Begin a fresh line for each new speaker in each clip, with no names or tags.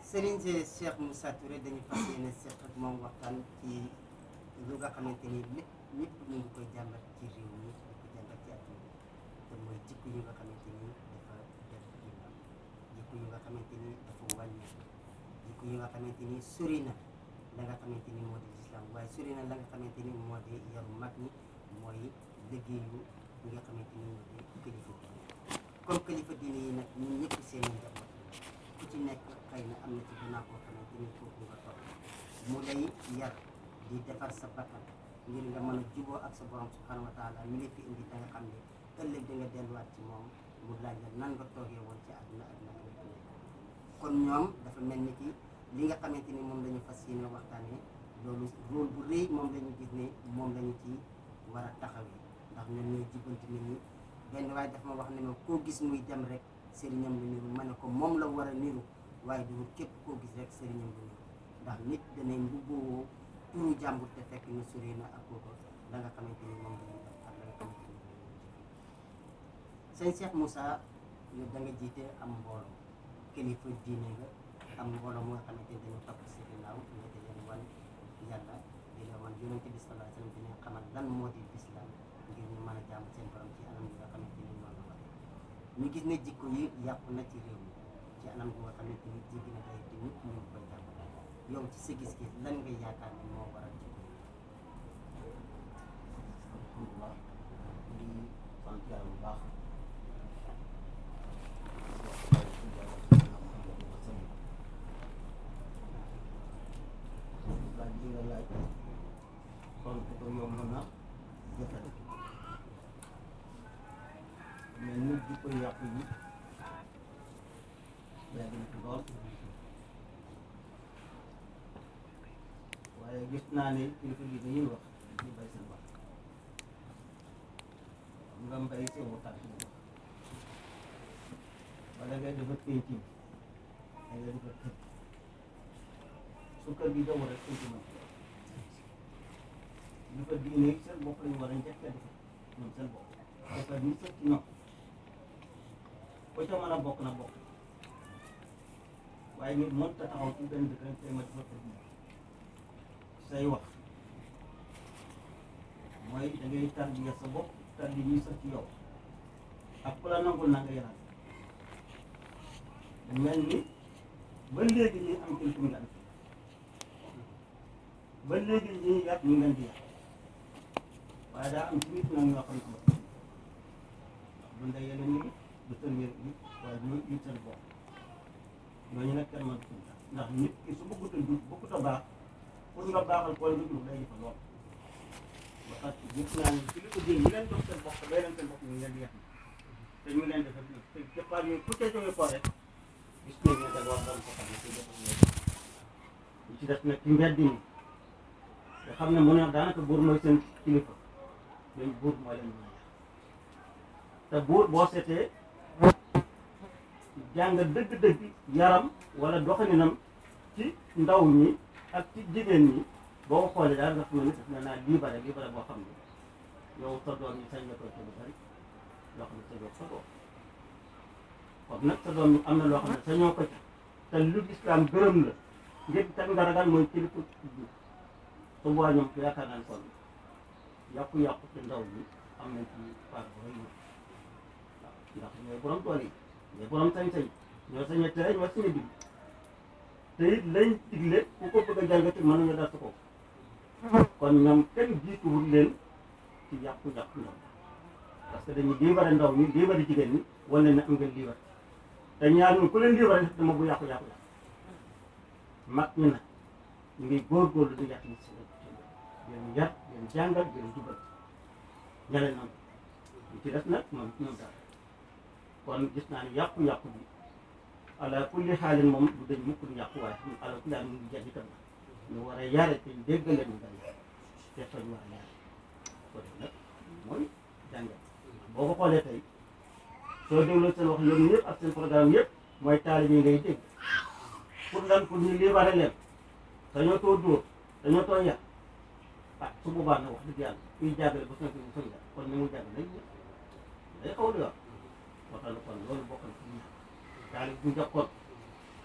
Serigne si Cheikh Moussa Touré dañu fas yéene seq ak moom waxtaan ci lu nga xamante ni lépp ñëpp ñu ngi koy jàmbat ci réew mi di ko jàmbat ci àdduna bi te mooy jikko yu nga xamante ni dafa def ginnaaw jikko yu nga xamante ni dafa wàññeeku jikko yu nga xamante ni sori na la nga xamante ni moo di lislaam waaye sori na la nga xamante ni moo di yaru mag ñi mooy liggéeyu ñi nga xamante ni moo di kilifa diine comme kilifa diine yi nag ñun ñëpp seen i njaboot ku ci nekk xëy na am na ci gannaaw koo xamante ni kooku nga topp mu lay yar di defar sa bakkan ngir nga mën a juboo ak sa borom subhanahu wa taala mi la fi indi da nga xam ne ëllëg da nga delluwaat ci moom mu laaj la nan nga toogee woon ci àdduna ak nan nga nekk kon ñoom dafa mel ni ki li nga xamante ni moom la ñu fas yéene waxtaanee loolu rôle bu rëy moom la ñu gis ne moom la ñu ci war a taxawee ndax ñoom ñooy jubbanti nit ñi benn waaye dafa ma wax ne ma koo gis muy dem rek sëriñam lu niru ma ne ko moom la war a niru waaye du képp koo gis rek sëriñam lu niru ndax nit danay mbubboo turu jàmbur te fekk na sori na ak kooku la nga xamante ni moom la ñuy def ak la nga xamante ni moom la ñuy jëf sëñ Cheikh Moussa yow da nga jiite am mbooloo kilifa diine nga am mbooloo mu nga xamante ni dañoo topp si ginnaaw nga di leen wan yàlla di leen wan yonente bi sallallahu alayhi wasallam di leen xamal lan moo di lislaam ngir ñu mën a jaamu seen borom ci anam yi nga xamante ni noonu la waxee ñu gis ne jikko yi yàqu na ci réew mi ci anam bu nga xamante ni jéggi na day te ñëpp ñu ngi koy jàpp yow ci sa gis-gis lan nga yaakaar ne moo waral jikko yi
alhamdulilah di sant yàlla bu baax laaj bi nga laaj tontu ko yomb na jafe mais nit di ko yàqu yi yàgg na ci lool waaye gis naa ne kilifa gi dañuy wax ñu bay seen wax nga mbay seen waxtaan ci wax wala ngay defar penc bi da ngay defar kër su kër gi jaww rek penc man ñu ko diine yi seen bopp lañu war a njëkk a defar ñoom seen bopp defar ñu sëf ci ñoom ko ca mën a bokk na bokk waaye nit mënut a taxaw ci benn dëkk rek tey ma defar kër gi say wax mooy da ngay tarbiya sa bopp tarbi ñuy sax ci yow ak ku la nangul na nga yaral mel ni ba léegi ñuy am kilifa nga am ba léegi ñuy yàq ñu ngeen di yàq waaye daa am ci nit nag ñoo xam ne ndax du ndey yàlla nit du tërbiya nit waaye du nit seen bopp ñooñu nag kenn mënatu ndax nit ki su bëggut a jub bëggut a baax pour nga baaxal koy lu jub day jëfa lool ba tax gis naa ne ci li ko jël ñu leen jox seen bopp day leen seen bopp ñu leen yeex te ñu leen defal te départ yooyu ku cee jógee ko rek gis nañ ne da war doon ko xam ne ci defal ñoom ñu ci def nag ci mbedd mi nga xam ne mu ne daanaka buur mooy seen kilifa dañ buur mooy leen mën a yàq te buur boo seetee jàng dëgg-dëgg yaram wala doxalinam ci ndaw ñi ak ci jigéen ñi boo ko xoolee daal nga xam ne daf na naa libéré libéré boo xam ne yow sa doom yi sañ nga koy ci lu bari loo xam ne sa doom sa doom kon nag sa doom yi am na loo xam ne sañoo ko ci te lu lislaam gërëm la ngir teg nga ragal mooy kilifa ji su boobaa ñoom yaakaar naa ne kon yàqu-yàqu ci ndaw ñi am nañ ci part bu rëy waaw ndax ñooy borom tool yi ñooy borom sañ-sañ ñoo sañ a tere ñoo sañ a dig te it lañ digle ku ko bëgg a jàngati mën nañu dal sa kaw kon ñoom kenn jiituwul leen ci yàqu-yàqu ndaw parce que dañuy libéré ndaw ñi libéré jigéen ñi wala ne am ngeen libéré te ñaar ñu ku leen libéré dama bu yàqu-yàqu la mag ñi nag ñu ngi góorgóorlu di yàq nit si leen yar leen jàngal leen jubal ñaleen am ñu ci def nag moom ñoom daal kon gis naa ne yàqu-yàqu bi ala kulli xaalin moom du dañ mukk du yàqu waaye ala kulli xaalin mu ngi jagi tam ñu war a yare te dégg leen ñu dañ te fañ war a yare ko def nag mooy jàngal boo ko xoolee tey soo dégloo seen wax ñoom ñëpp ak seen programme yëpp mooy taalibe yi ngay dégg pour lan pour ñu libéré leen dañoo too dóor dañoo too yar ah su boobaa nag wax dëgg yàlla kuy jàngale ba sonk bu sonk kon ni mu jàng nañ day xaw di wax waxal kon loolu bokk na ci ñi taalib bu njëkkoon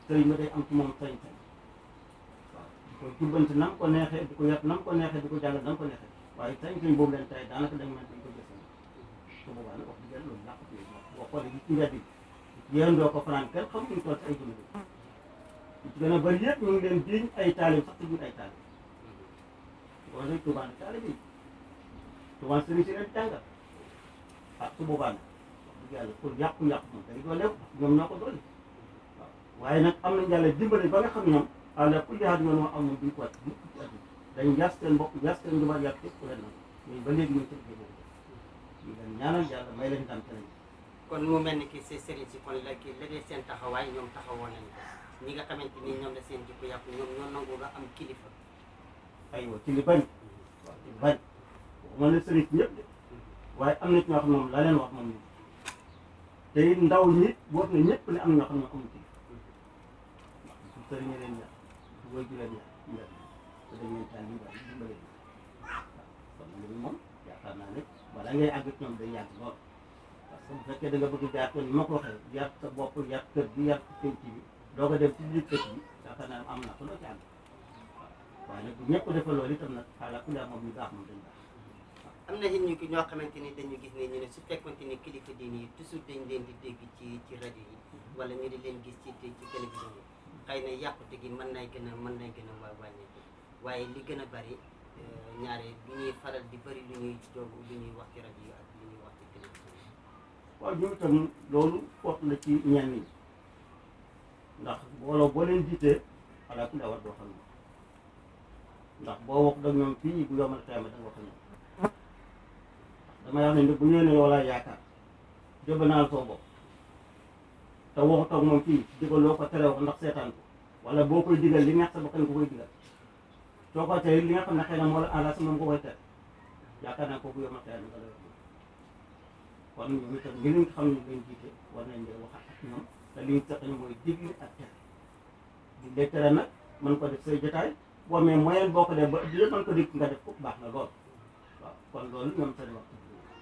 sëriñ ba day am ci moom sañ-sañ waaw di ko jubbanti nam ko neexee di ko yat nam ko neexee di ko jàngal nam ko neexee waaye sañ-sañ boobu leen tey daanaka dañ mën dañ ko jëfee su boobaa nag wax dëgg yàlla loolu làq ci boo xoolee gi ci mbedd bi yéen doo ko fanaan kenn xam ñu toll ci ay gune li ci gën a bëri yëpp ñu ngi leen jiiñ ay taalib sax te duñ ay taalib loolu rek Tuubaa ne taalib yi Tuubaa sëriñ si leen jàngal ah su boobaa nag wax dëgg yàlla pour yàqu-yàqu moom day dooleew ñoom ñoo ko doole waaw waaye nag am nañ yàlla dimbali ba nga xam ne ñoom àla kulli haal yoon moo am moom duñ ko wàcc mukk ci àdduna dañ yas seen bopp yas seen njubaat yàq képp ku leen nag mais ba léegi ñu ngi ci liggéey boobu ñu leen ñaanal yàlla may leen ndam te lañ
kon mu mel ni ki si sëriñ si kon la ki léeg seen taxawaay ñoom taxawoon nañ ko ñi nga xamante ni ñoom la seen jikko yàqu ñoom ñoo nangu nga am kilifa
aywa ci li bañ waaw ci li bañ mën na sëriñ si ñëpp de waaye am na ci ñoo xam ne moom la leen wax moom te it ndaw ñi boot na ñëpp ne am na ñoo xam ne amuñ ci ndax su sëriñ leen ñaar su woy ju leen ñaar ñaar te dañ leen taal dimbali dimbali waaw kon nag moom yaakaar naa ne wala ngay àgg ci ñoom day yàgg lool parce que bu fekkee da nga bëgg jaar ko ni ma ko waxee yar sa bopp yar kër bi yar penc bi doo ko dem ci biir kër bi yaakaar naa ne am na ko loo ci àgg waaye nag bu ñëpp defal loolu itam nag xaaral ku moom ñu baax moom dañ baax
am na nit ñu ki ñoo xamante ni dañu gis ne ñu ne su fekkonte ni kilifa diine yi toujours dañ leen di dégg ci ci rajo yi wala ñu di leen gis ci ci télévision yi xëy na yàqute gi mën nay gën a mën nay gën a wa wàññeeku waaye li gën a bari ñaare lu ñuy faral di bari lu ñuy jóg lu ñuy wax ci rajo yi ak lu ñuy wax ci télévision yi
waaw ñu itam loolu foot la ci ñenn ñi ndax booloo boo leen jiitee xalaat ku war doo xam ne ndax boo wax dag ñoom fii bu yomal xeema da nga wax ñoom damay wax ne ni bu ñëwee ne yow laa yaakaar jëbanaal soo bopp te waxu toog moom fii digaloo ko tere wax ndax seetaan ko wala boo koy digal li neex sa bakkan ko koy digal soo ko tere li nga xam ne xëy na moo la enragé moom ko koy tere yaakaar naa ko bu yomal xeema nga lay wax kon ñoom itam ngir nga xam ne ñu leen jiite war nañ leen wax ak ñoom te li ñu seq mooy digle ak tere digle tere nag mën ko def say jotaay boo amee moyen boo ko def ba yëpp mën ko dikk nga def ko baax na lool waaw kon loolu ñoom seen wax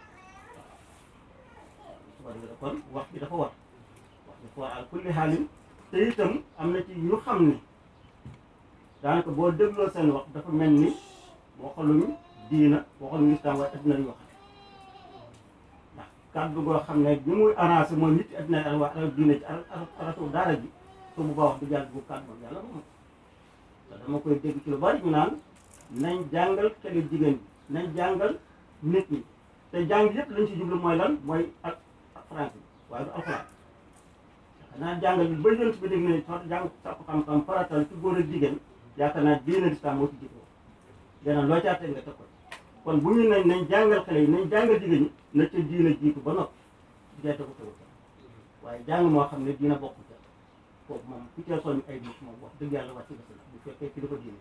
waaw su ko defee kon wax bi dafa war wax bi dafa war al kulli xaalin te itam am na ci ñu xam ne daanaka boo dégloo seen wax dafa mel ni waxaluñu diina waxaluñu islam waaye adduna lañu wax ndax kàddu goo xam ne bi muy arrangé mooy nit adduna yi wax diina ci aratu daara ji su bu baax wax dëgg yàlla bu kàddu moom yàlla moom te dama koy dégg ci lu bari ñu naan nañ jàngal xale jigéen bi nañ jàngal nit ñi te jàng yëpp lañ ci jublu mooy lan mooy ak ak français waaye du alxuraan xanaa jàngal bi ba yënt bi dégg ne soo jàng sàkku xam-xam faratal ci góor ak jigéen yaakaar naa diine lislaam moo ci jiitoo leneen loo caatee nga teg ko kon bu ñu nañ nañ jàngal xale yi nañ jàngal jigéen ñi na ca diina jiitu ba noppi jigéen tegu tegu waaye jàng moo xam ne diina bokku ca kooku moom ku cee soññ ay nit moom wax dëgg yàlla wàcc nga si bu fekkee ci dafa diine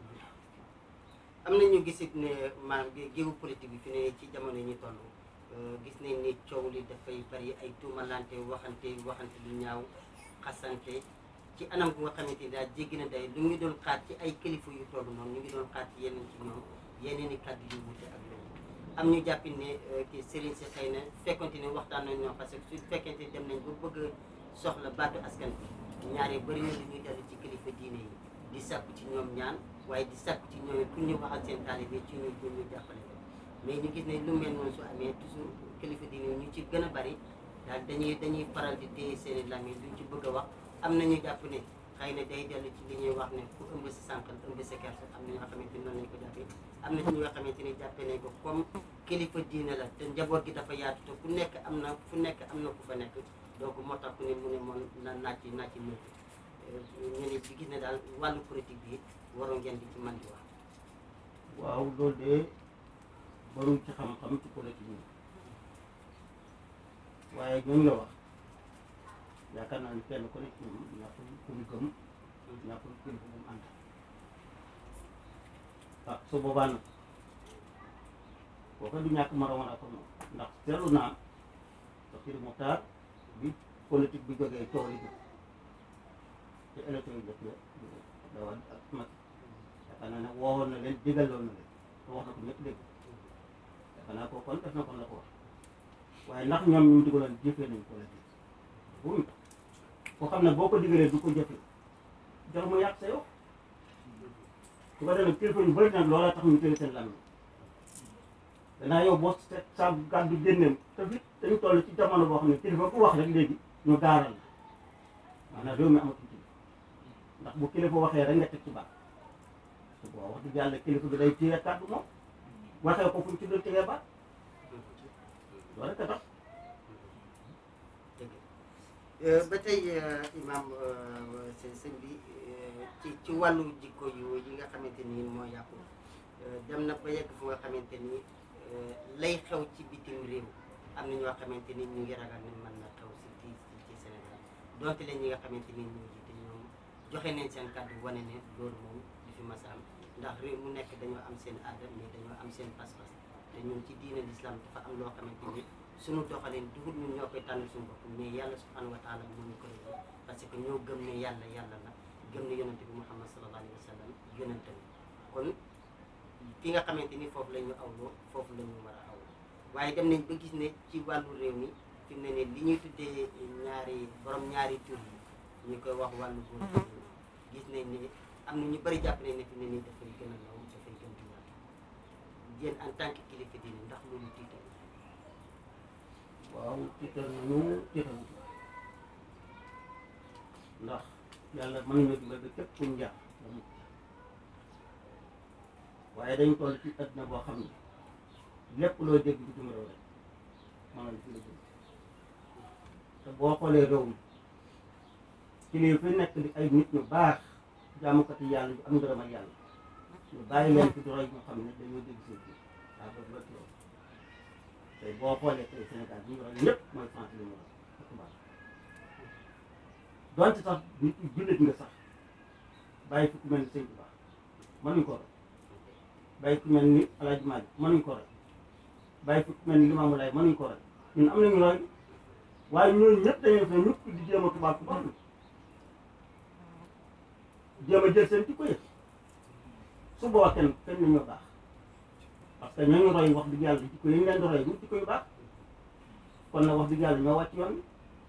am na ñu gisit ne maanaam géewu politique bi fi ne ci jamono yi ñu toll gis nañ ni coow li dafay bari ay tuumalante waxante waxante lu ñaaw xasante ci anam bu nga xamante ni daal jéggi na day lu ñu doon xaar ci ay kilifa yu toll noonu ñu ngi doon xaar ci yeneen ci ñoom yeneen i kàddu yu wute ak loolu am ñu jàppi ne kii sëriñ si xëy na fekkonte ne waxtaan nañ ñoom parce que su fekkente ni dem nañ ba bëgg a soxla baatu askan bi ñaare bëri na lu ñuy dellu ci kilifa diine yi di sàkku ci ñoom ñaan waaye di sàkku ci ñoom pour ñu waxal seen taalibe ci ñu pour ñu jàppale leen mais ñu gis ne lu mel noonu su amee toujours kilifa diine ñu ci gën a bari daal dañuy dañuy faral di téye seen i làmmiñ duñ ci bëgg a wax am na ñu jàpp ne xëy na day dellu ci li ñuy wax ne ku ëmb si sànqal ëmb sa kersa am na ñoo xamante ni noonu lañ ko jàppee am na ci ñoo xamante ni jàppee nañ ko comme kilifa diine la te njaboot gi dafa yaatu te ku nekk am na fu nekk am na ku fa nekk donc moo tax ku ne mu ne moom na naaj ci naaj ci mënti ñu ne ci gis ne daal wàllu politique bi waroon ngeen di ci man di wax
waaw loolu de baruñ ci xam-xam ci politique yi waaye ñooñu nga wax yaakaar naa ni kenn ku nekk ñoom ñàkkul ku ñu gëm ñàkkul kilifa bu mu ànd ah su boobaa nag kooku du ñàkk moroom ak moom ndax seetlu naa sa kii Muxtaar bi politique bi jógee coow li jóg te élection yi def la dawal ak mag yaakaar naa ne woowoon na leen digaloon na leen te wax na ko ñëpp dégg yaakaar naa ko kon def na kon la ko wax waaye ndax ñoom ñu digaloon jëfee nañ politique buñ ko koo xam ne boo ko digalee du ko jëfee jox mu yàq sa yow su ko defee kilifa yu bëri nag loola tax ñu téye seen làmmiñ danaa yow boo set sa gàddu génneem te fi dañu toll ci jamono boo xam ne kilifa bu wax rek léegi ñu gaaral la maanaam réew mi amatul kilifa ndax bu kilifa waxee rek nga teg ci baax su boobaa wax dëgg yàlla kilifa bi day téye kàddu moom waxee ko fu ñu ci doon tegee baax loolu rek a tax
dëgg ba tey imam sëñ sëñ bi ci ci wàllu jikko yu yi nga xamante ni moo yàqu dem na ba yegg fu nga xamante ni lay xew ci bitim réew am na ñoo xamante ni ñu ngi ragal ni mën na xew si fii ci Sénégal donte leen ñi nga xamante ni ñu jiite ñoom joxe nañ seen kàddu wane ne loolu moom du fi mas a am ndax réew mu nekk dañoo am seen aada mais dañoo am seen pas-pas te ñun ci diine l'islam dafa am loo xamante ni suñu doxalin dugub ñun ñoo koy tànn suñu bopp mais yàlla subhanahu wa taala moo ñu ko réew parce que ñoo gëm ne yàlla yàlla la gëm ne yonente bi muhammad sallallahu alayhi wa sallam yonente la kon fi nga xamante ni foofu la ñu awloo foofu la ñu war a awloo waaye dem nañ ba gis ne ci wàllu réew mi fi mu ne ne li ñuy tuddee ñaari borom ñaari tur yi ñu koy wax wàllu góor gis nañ ne am na ñu bëri jàpp nañ ne fi mu ne nii dafay gën a law dafay gën di yaatu yéen en tant que kilifa diine ndax loolu tiital
waaw tiital nañu tiital ndax yàlla mën nañu dimbal ba képp kuñ jaar ba mucc waaye dañ toll ci àddina boo xam ne lépp loo dégg bitim réew rek mën nañ fi la jëm te boo xoolee réew mi ci lii fi nekk di ay nit ñu baax jaamukati yàlla yu am ngërëmal yàlla ñu bàyyi leen fi doroy ñu xam ne dañoo dégg seen biir daa bëgg la loolu tey boo xoolee tey Sénégal bi ñu roy ñëpp mooy France la ñu roy ak tubaab donte sax nit ñi jullit nga sax bàyyi fi ku mel ni Sëñ Tuubaa mënuñ ko roy bàyyi ku mel ni El Hadj Malick mënuñ ko roy bàyyi fi ku mel ni Limaamu Laay mënuñ ko roy ñun am nañu roy waaye ñooñu ñëpp dañuy def ne ñëpp di jéem a tubaab tubaab la jéem a jël seen jikko yëpp su boobaa kenn kenn la ñoo baax parce que ñooñu roy wax dëgg yàlla jikko yi ñu leen di roy ñu jikko yu baax kon nag wax dëgg yàlla ñoo wàcc yoon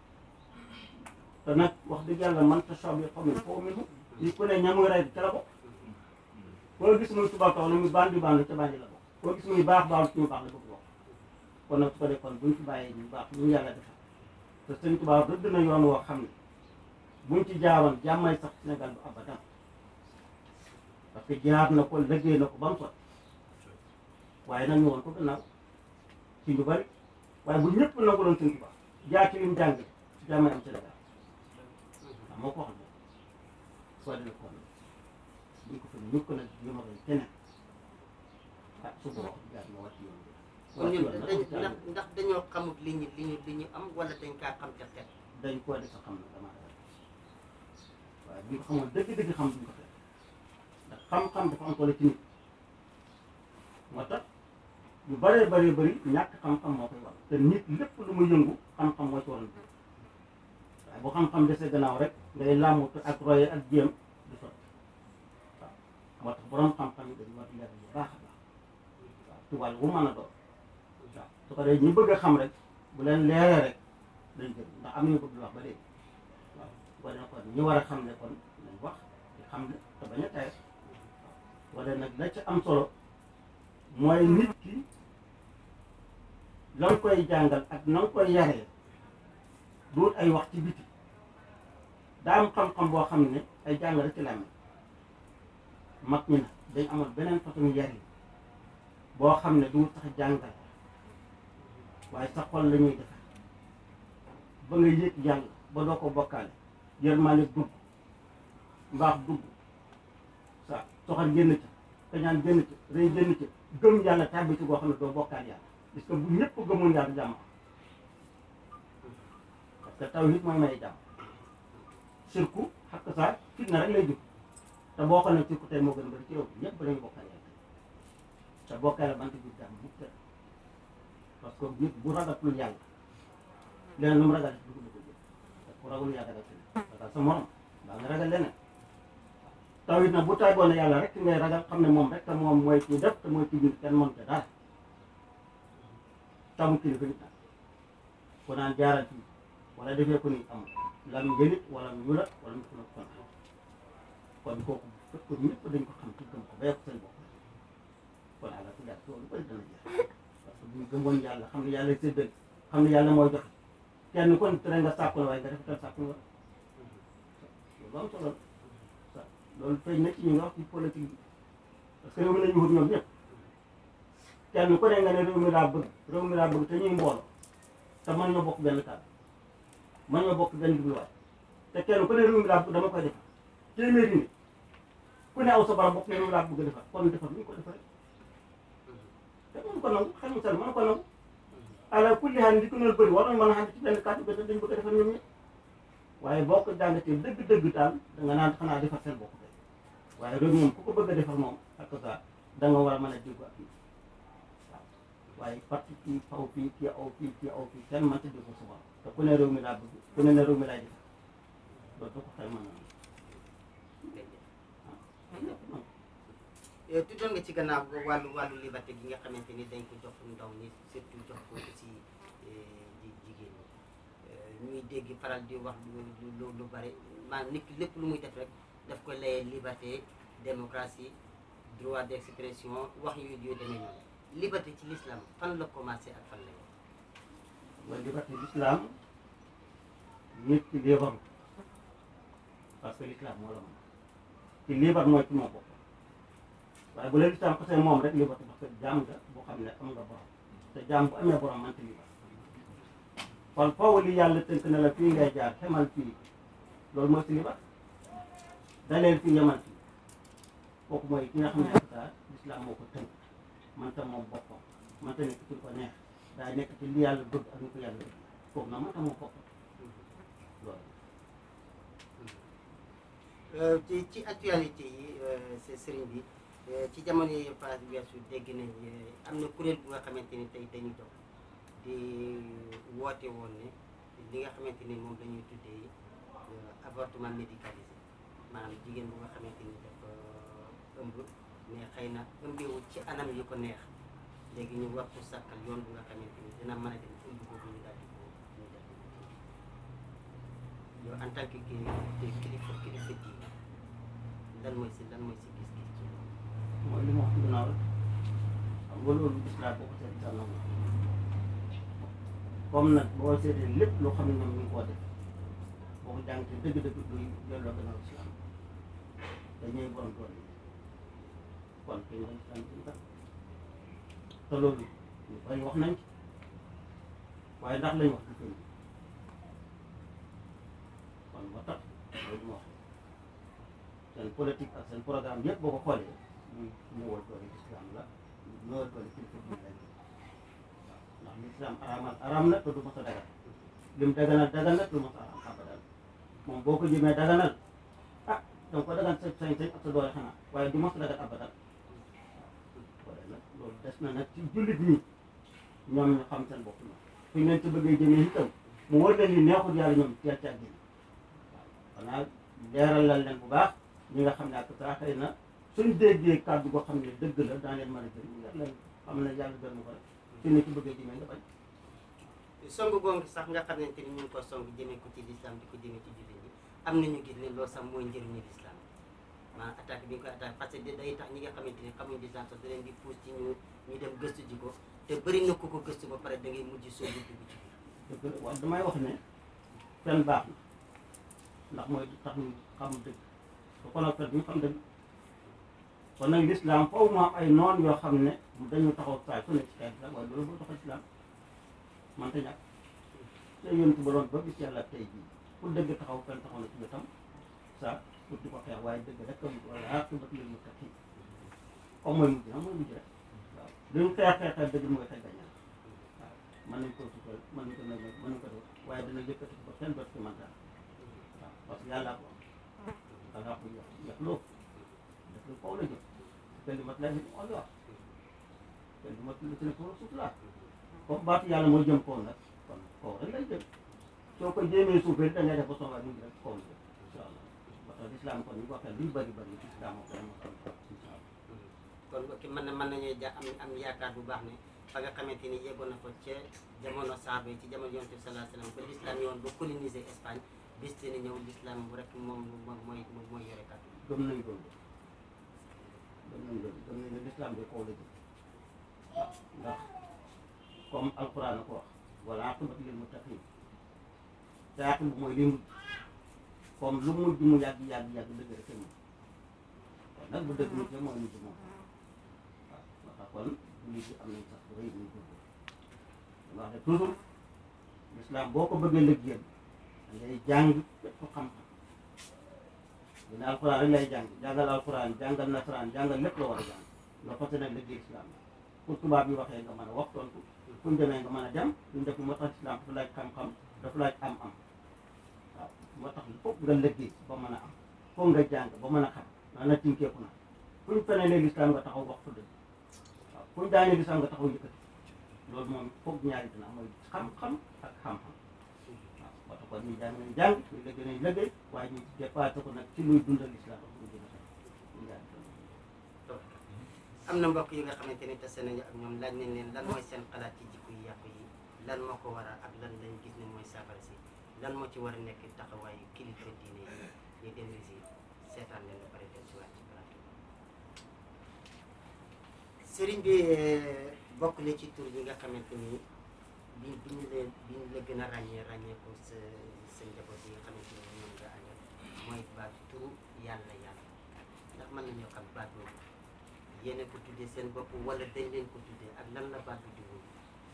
te nag wax dëgg yàlla man tashabiha qawmin fahuwa minhum li ku ne ña muy rey ca la bokk koo gis muy tubaab tax lu muy bandi bandi ca bandi la bokk koo gis muy baax baax ci ñu baax la bëgg wax kon nag su ko dee kon buñ fi bàyyee ñu baax ñu yàlla defal te sëñ tubaab rëdd na yoon woo xam ne buñ ci jaaroon jàmmay sax Sénégal bu abadan parce que jaar na ko liggéey na ko ba mu sot waaye nag ñu woon ko gannaaw ci ñu bari waaye bu ñëpp nangu doon sëñ tubaab jaar ci lim jàng jàmmay am Sénégal waaw moo ko wax ne soo dee kon buñ ko fa ñu ko nag yëma koy keneen ah su boobaa wax jaar ma wàcc yoon bi
kon ñun dañ ndax ndax dañoo xamut li ñu li ñu li ñu am wala dañ kaa xam te xel
dañ koo def xam na damaa ragal waaye bu ñu ko xamoon dëgg-dëgg xam duñ ko fekk ndax xam-xam dafa am solo ci nit moo tax yu bëree bëree bëri ñàkk xam-xam moo koy war te nit lépp lu muy yëngu xam-xam moo ci waroon waaye bu xam-xam desee gannaaw rek ngay làmmut ak roye ak jéem du sotti waaw moo tax borom xam-xam yi dañu war di leer bu baax a baax waaw ci wàll wu mën a doon waaw su ko dee ñi bëgg a xam rek bu leen leeree rek dañ jël ndax am nañu ko dul wax ba léegi waaw su ko defee kon ñi war a xam ne kon nañ wax di xam ne te bañ a tayal wala nag la ci am solo mooy nit ki la nga koy jàngal ak na nga koy yaree duut ay wax ci biti daa am xam-xam boo xam ne ay jàng rek ci la mag ñi nag dañ amoon beneen façon yari boo xam ne duut sax jàngal waaye sa xol la ñuy defar ba nga yëg yàlla ba doo ko bokkaale yërmaane dugg mbaax dugg sa soxal génn ca kañaan génn ca rëy génn ca gëm yàlla tàbbi ci goo xam ne doo bokkaal yàlla parce que bu ñëpp gëmoon yàlla jàmm parce que taw nit mooy may jàmm sirku xakk saa fitna rek lay jub te boo xam ne sirku tey moo gën a bëri ci réew bi ñëpp dañu bokkaal yàlla te bokkaale bant bi jàmm bu tëdd parce que nit bu ragatul yàlla leneen lu mu ragal du ko bëgg a jël ku ragul yàlla ragal keneen ragal sa morom daa nga ragal leneen taw it nag bu tay boone yàlla rek ngay ragal xam ne moom rek te moom mooy ci def te mooy ci biir kenn mënut a dara tamu kilifa nit nag ku naan jaaral fii wala defee ko ni am lam njëlit wala mu ñulat wala mu ko kon kon kooku fekk ñëpp dañ ko xam ci gëm ko bayee ko seen bopp kon àlla ku jàpp loolu bëri dana jeex parce que buñ gëmoon yàlla xam ne yàlla séddal xam ne yàlla mooy joxe kenn kon tere nga sàkku la waaye nga defetal sàkku la loolu am solo la loolu feeñ na ci ñu nga wax ci politique bi parce que réew mi lañu wut ñoom ñëpp kenn ku ne nga ne réew mi laa bëgg réew mi laa bëgg te ñuy mbooloo te mën ñoo bokk benn kàddu mën ñoo bokk benn jubluwaay te kenn ku ne réew mi laa bëgg dama koy defar téeméeri nit ku ne aw sa barab bokk ne réew mi laa bëgg defar kon defar ñu ko defaree te mënu ko nangu xel mu sell mënu ko nangu ala kulli xaal di ko noonu bëri war nañ mën a xam ci benn kàddu ba dañ bëgg a defar ñoom ñëpp waaye boo ko jàngatee dëgg-dëgg daal da nga naan xanaa defar seen bopp rek waaye réew moom ku ko bëgg a defar moom ak ça da nga war a mën a déggu ak nit waaw waaye parti kii faw fii kii aw fii kii aw fii kenn mënta déggu sa bopp te ku ne réew mi laa bëgg ku ne ne réew mi laay defar loolu da ko xel mën na
tuddoon nga ci gannaaw wàllu wàllu liberté gi nga xamante ni dañ ko jox ndaw ñi surtout jox ko aussi ji jigéen ñi ñuy dégg faral di wax lu lu lu bari maanaam nit ki lépp lu muy def rek daf koy layee liberté démocratie droit d'expression wax yooyu yooyu demee noonu liberté ci l'islam fan la commencé ak fan la yem.
mooy liberté l'islam nit ki libre parce que l'islam moo la moom ci libre mooy ci moo bopp waaye bu la l'islam xasee moom rek liberté parce que jaam nga boo xam ne am nga borom te jaam bu amee borom mante libre kon foofu li yàlla tënk na la fii ngay jaar xemal fii loolu mooy si libre daleel fii yemal fii kooku mooy ki nga xam ne ak l'islam moo ko tënk manta moom boppam manta nekk ci ko neex daa nekk ci li yàlla bëgg ak ñu ko yàlla bëgg kooku nag manta moom boppam loolu
ci ci actualité yi c'est sëriñ bi ci jamono yi phase weesu dégg nañ am na kuréel bu nga xamante ni tey dañu dox di woote woon ne li nga xamante ni moom dañuy tuddee avortement médicalisé maanaam jigéen bu nga xamante ni dafa ëmb mais xëy na ëmbeewut ci anam yi ko neex léegi ñu war ko sàkkal yoon bu nga xamante ni dina mën a dem ëmb boobu ñu daal di ko ñu def yow en tant que kii kilifa kilifa diine lan mooy si lan mooy si gis-gis ci loolu.
mooy li ma wax ginnaaw rek xam nga loolu gis naa boo ko seet dal na ma comme nag boo seetee lépp loo xam ne ñoom ñu ngi koo def boo ko jàngatee dëgg-dëgg duy delloo gannaaw islam dañuy borom doole yi kon kay nga islam ci tax te loolu ñu bari wax nañ ci waaye ndax lañ wax du feeñ kon moo tax loolu mu wax seen politique ak seen programme yëpp boo ko xoolee muy néewal doole islam la néewal doole kilifa diine lañ waaw ndax l'islam araamal araam na te du mos a dagal lim daganal dagal na te du mos a araam abadan moom boo ko jëmee daganal ah danga ko dagan sa sañ-sañ ak sa doole xanaa waaye du mos a dagal abadan waaw nag loolu des na nag ci jullit ñi ñoom ñu xam seen bopp ñoom fu ñu leen ci bëggee jëmee itam mu wër leen ni neexul yàlla ñoom teel ca génn waaw xanaa leeralal leen bu baax ñi nga xam ne ak saa xëy na suñ déggee kàddu goo xam ne dëgg la daa leen mën a jëriñ nga leen xam ne yàlla gën ko rek su ne ci bëggee jëmee nga bañ
song googu sax nga xamante ni ñu ngi ko song jëmee ko ci l'islam di ko jëmee ci jullit ñi am nañu gis ne loolu sax mooy njëriñu l'islam maanaam attaque bi ñu koy attaque parce que day tax ñi nga xamante ni xamuñ l'islam sax da leen di pousse ci ñu ñu dem gëstu ji ko te bëri na ku ko gëstu ba pare da ngay mujj soo dugg ci biir
dëgg la waaye damay wax ne fen baax na ndax mooy tax ñu xam dëgg te kon nag fen ñu xam dëgg kon nag l'islam foofu mu am ay noon yoo xam ne dañu taxaw saay su ne ci xeet la waaye loolu boo taxaw islam man te ñàkk te yontu ba doon ba gis yàlla tey jii pour dëgg taxaw fen taxaw na ci wetam sa pour di ko xeex waaye dëgg rek am wala aqibatu lil muttaqin comme mooy mujj nag mooy mujj rek waaw li ñu xeex xeexal dëgg mooy xeex gañal waaw mën nañ ko sukkal mën nañ ko may mën nañ ko def waaye dina yëkkati ko kenn doot ci man daal waaw parce que yàllaa ko am yàllaa ko yox yox loo def lu kaw la jëm kalimat laa moo la wax kalimat lu ci ne ko suuf laa comme baatu yàlla mooy jëm kaw nag kon kaw rek lay jëm soo ko jéemee suufee da ngay def ba soxlaa ñu ngi rek kaw la jëm incha allah ba tax islam kon ñu ko waxee luy bëri bëri islam moo koy am incha allah
kon ok mën na mën nañoo ja am am yaakaar bu baax ne fa nga xamante ni yeggoon na ko ca jamono saaba yi ci jamono yonent bi sallallahu alayhi wa sallam ba l'islam yoon ba coloniser Espagne bis dina ñëw l'islam rek moom moom mooy mooy yore kàddu
gëm nañ loolu gëm nañ loolu gëm nañ ne lislaam bi kaw la jëm waaw ndax comme alquran a ko wax wala aqibatu lil muttaqin te aqib mooy li mujj comme lu mujj mu yàgg yàgg yàgg dëgg rek moom kon nag bu dëgg mujj mooy mujj moom waaw moo tax kon jullit yi am nañ sax bu rëy muy dugg dama wax ne toujours l'islam boo ko bëggee liggéeyal da ngay jàng bépp xam-xam dina alquran rek lay jàng jàngal alquran jàngal nasaraan jàngal lépp la war a jàng nga fas nag liggéey islam pour tubaab yi waxee nga mën a wax tontu fu ñu demee nga mën a dem duñ def moo tax islam dafa laaj xam-xam dafa laaj am-am waaw moo tax foog nga liggéey ba mën a am foog nga jàng ba mën a xam naa na tinkeeku na fu ñu fenee l'islam nga taxaw wax fa dëgg waaw fu ñu daanee l'islam nga taxaw yëkkati loolu moom foog ñaari dina mooy xam-xam ak xam-xam waaw moo tax kon ñu jàng nañ jàng ñu liggéey nañ liggéey waaye ñu dépassé ko nag ci luy dundal islam ak luy dundal ñu ñaari dina
am na mbokk yi nga xamante ni tase nañu ak ñoom laaj nañ leen lan mooy seen xalaat ci jikko yu yàqu yi lan moo ko waral ak lan lañ gis ne mooy saafara si lan moo ci war a nekk taxawaayu kilifa diine yi ñu dem si seetaan leen ba pare dem si waat ci plateau sëriñ bi bokk na ci tur yi nga xamante ni bi bi ñu leen bi ñu la gën a ràññee ràññee ko sa sa njaboot yi nga xamante ni ñoom nga àndal mooy baat turu yàlla yàlla ndax mën nañoo xam baat boobu yéen a ko tuddee seen bopp wala dañ leen ko tuddee ak lan la baat bi di wóor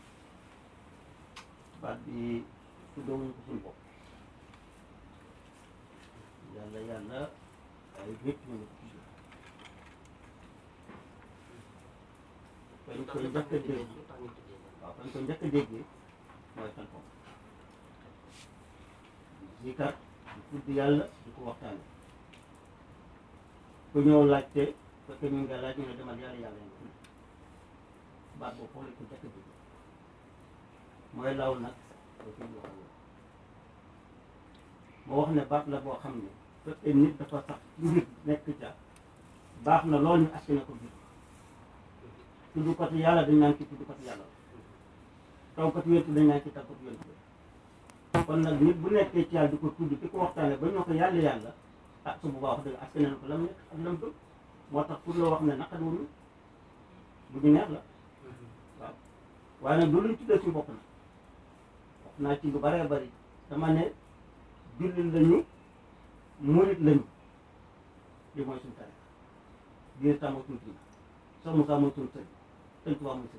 baat bi tuddewuñ ko suñu bopp yàlla yàlla ay nit ñu ngi ko tuddee fañ koy njëkk a dégg
lu tax ñu tuddee leen
waaw fañ koy njëkk a déggee mooy xel ko zikar di tudd yàlla di ko waxtaane ku ñëw laajte fekk ñu nga laaj ñu ne demal yàlla yàlla nga tudd baat boobu foofu lañ ko njëkk a dégg mooy law nag ba fi ñu wax moo wax ne baat la boo xam ne fekkee nit dafa sax ci mbir nekk ca baax na lool ñu askane ko biir tudd ko ci yàlla dañ naan ci tudd ko ci yàlla taw ko ci wéntu dañ naan ci taw ko ci wéntu kon nag nit bu nekkee ci yàlla di ko tudd di ko waxtaane ba ñoo ko yàlla yàlla ah su boobaa wax dëgg askane na ko lam nekk ak lam bëgg moo tax pour loo wax ne naqat wuñu bu ñu neex la waaw waaye nag loolu ñu tuddee suñu bopp na wax naa ci lu bëree bëri dama ne jullit lañu murit lañu li mooy suñu tare biir tàmmoo suñu kii soo Moussa mooy suñu sëñ sëñ Tuubaa mooy sëñ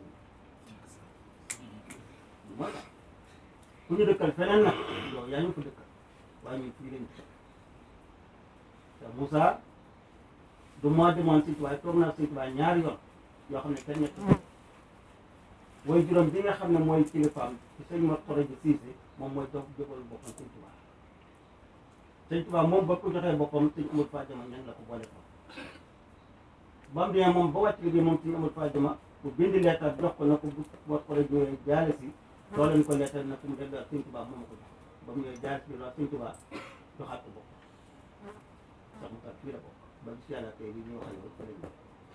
mooy tax ku ñu dëkkal feneen nag yow yaa ñu ko dëkkal waaye ñun fii lañu te Moussa du moo demoon sëñ Tuubaa toog naa sëñ Tuubaa ñaari yoon yoo xam ne kenn ñett way juróom bi nga xam ne mooy kilifaam ci sëñ Mor Xoroji Siise moom mooy doog jógal boppam sëñ Tuubaa sëñ Tuubaa moom ba ko joxee boppam sëñ amul Fadiama ñan la ko boole ko ba mu demee moom ba wàcc liggéey moom sëñ amul Fadiama bu bind leetar jox ko na ko bu Mor Xoroji ñëwee jaale si soo leen ko leetar na fu mu dellu ak sëñ Tuubaa moom ma ko jox ba mu ñëwee jaale si loolu sëñ Tuubaa joxaat ko bopp sax mu kat fii la bokk ba bis yàlla tey bi ñu wax yow fa lañ